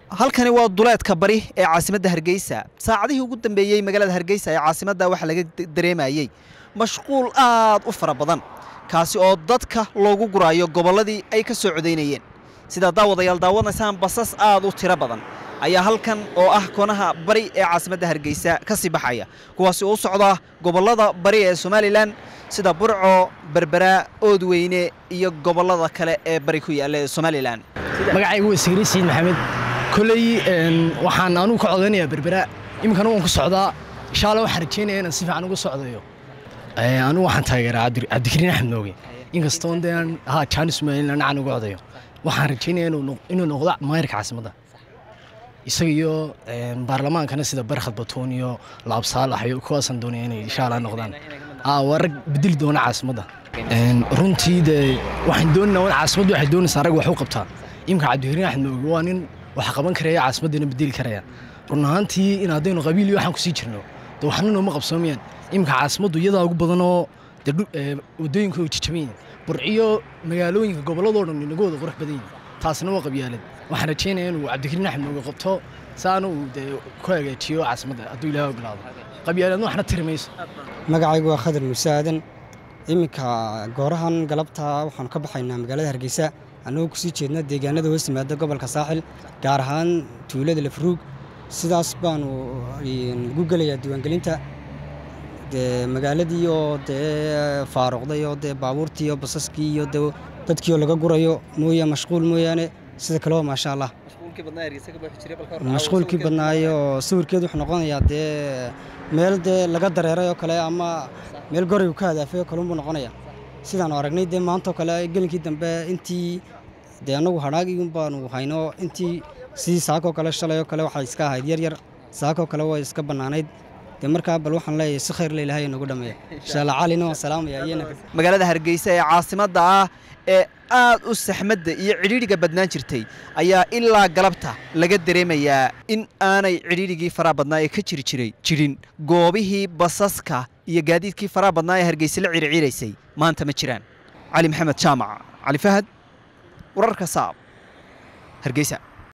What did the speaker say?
halkani waa duleedka bari ee caasimadda hargeysa saacadihii ugu dambeeyey magaalada hargeysa ee caasimadda waxaa laga dareemayey mashquul aad u fara badan kaasi oo dadka loogu guraayo gobolladii ay ka soo codaynayeen sidaa daawadayaal daawanaysaan basas aad u tiro badan ayaa halkan oo ah koonaha bari ee caasimadda hargeysa ka sii baxaya kuwaasi oo u socda gobollada bari ee somalilan sida burco berbera oodweyne iyo gobollada kale ee bari ku yaalla ee somalilan magacaygu waa sigri sayid maxamed koley waxaan anugu ka codaynayaa berbera iminkana waan ku socdaa insha alla waxaan rajeynaya inaan si fiican uga socdayo anugu waxaan taageeraa cabdikariin axmed mooge inkastoon dee ha jaanis mayn anacan uga codayo waxaan rajeynaya inuu noqdo maayarka caasimadda isaga iyo baarlamaankana sida barkhad batuun iyo laab saalax iyo kuwaasaan doonaya inay insha alla noqdaan waa rag bedeli doona caasimadda runtii dee waxaan doonanaa caasimaddu waxay doonaysaa rag wax u qabtaa imika cabdikariin axmed mooge waa nin wax qaban karaya caasimaddana bedeli karaya run ahaantii in haddaynu qabiil iyo waxaan kusii jirno de waxna nooma qabsoomayaan iminka caasimaddu iyadaa ugu badanoo de waddooyinka way jajabayin burciyo magaalooyinka gobolladoo dhan inagooda qurux badan yihin taasna waa qabyaalad waxaan rajeynaya inuu cabdikariin axmed mooge qabto saana uu dee ku hagaajiyo caasimadda hadduu ilaahay ogolaado qabyaaladna waxna tiri mayso magacaygu waa khadar muuse aadan iminka goorahan galabta waxaanu ka baxaynaa magaalada hargeysa annagoo kusii jeedna deegaanada hoos yimaada gobolka saaxil gaar ahaan tuulada lafruug sidaas baanu ugu gelayaa diiwaangelinta dee magaaladii oo dee faaruqday oo dee baabuurtii iyo basaskii iyo de dadkii oo laga gurayo mooya mashquul mooyaane sida kaleo maasha allah mashquulkii badnaayo sawirkeedu wuxuu noqonayaa dee meel dee laga dareeray oo kale ama meel goraygu ka hadaafay oo kale unbuu noqonaya sidaanu aragnay dee maantaoo kale gelinkii dambe intii dee annagu hadhaagii un baanu hayno intii sidii saakoo kale shalay oo kale waxay iska ahayd yar yar saakoo kale way iska bannaanayd dee markaa bal waxaan leeyahay si khayr la ilahay nagu dhameeya insha allah calina waan salaamaya iyana magaalada hargeysa ee caasimadda ah ee aad u saxmadda iyo cidhiidhiga badnaan jirtay ayaa ilaa galabta laga dareemayaa in aanay cidhiidhigii faraha badnaa ee ka jiri jiray jirin goobihii basaska iyo gaadiidkii faraha badnaa ee hargeysa la ciriciiraysay maanta ma jiraan cali maxamed jaamac cali fahad wararka saab hargeysa